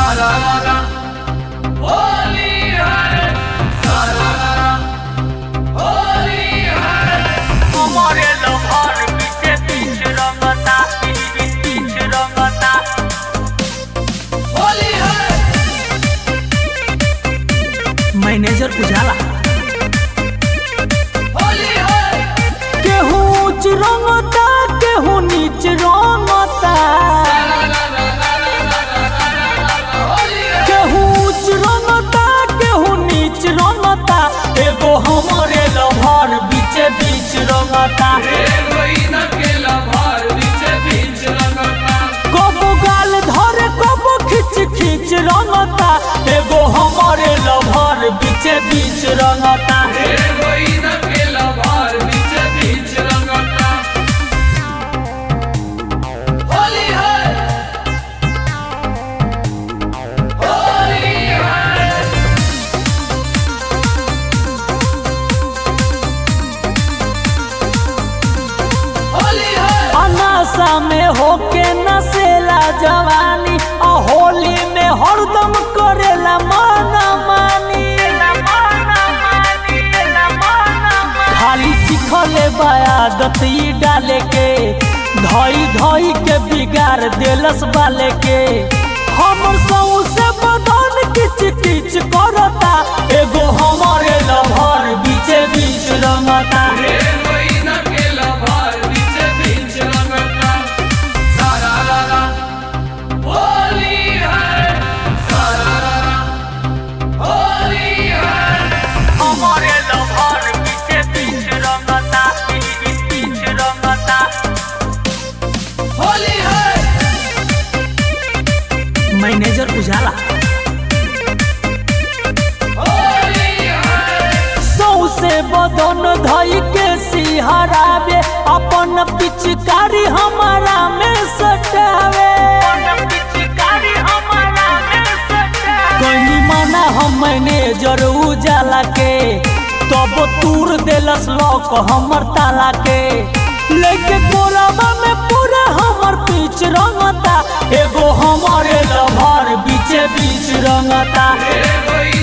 सारारा होली है सारारा होली है हमारे लहर पीछे पीछ रंगता पीछ पीछ रंगता होली है मैनेजर उजाला होली है केहू ऊंच रंगता केहू नीच रंगता होली है केहू ऊंच रंगता केहू नीच रंगता एगो हमारे लहर बीचे बीच रंगता हेरोइन के लभार बीचे बीच रंगता कबो गाल धरे कबो खिच खिच रंगता एगो हमारे लहर बीचे बीच रंगता हेरोइन के लभार बीचे बीच रंगता होली है होली है होली है अनासा में होके नसेला जवानी आ होली में हरदम करेला माना मानी खाली सिखले बयादत ई डाले के धई धई के बिगाड़ देलस बाले के हमर सौ से बदन किच किच करता एगो हमारे लभर बीचे बीच रंगता हेरोइन के लभार बीचे बीच रंगता सारारा होली है सारारा होली है हमारे लभर पीछे पीछ रंगता पीछ पीछ रंगता होली है मैनेजर उजाला होली है सौ से बदन धई के सिहरावे अपन पिचकारी हमारा में सटावे कहीं माना हम मैनेजर उजाला के तब तूर देलस लॉक हमर ताला के लेके कोराबा में पूरा हमर पीछ रंगता एगो हमारे लभर बीचे बीच रंगता हेरोइन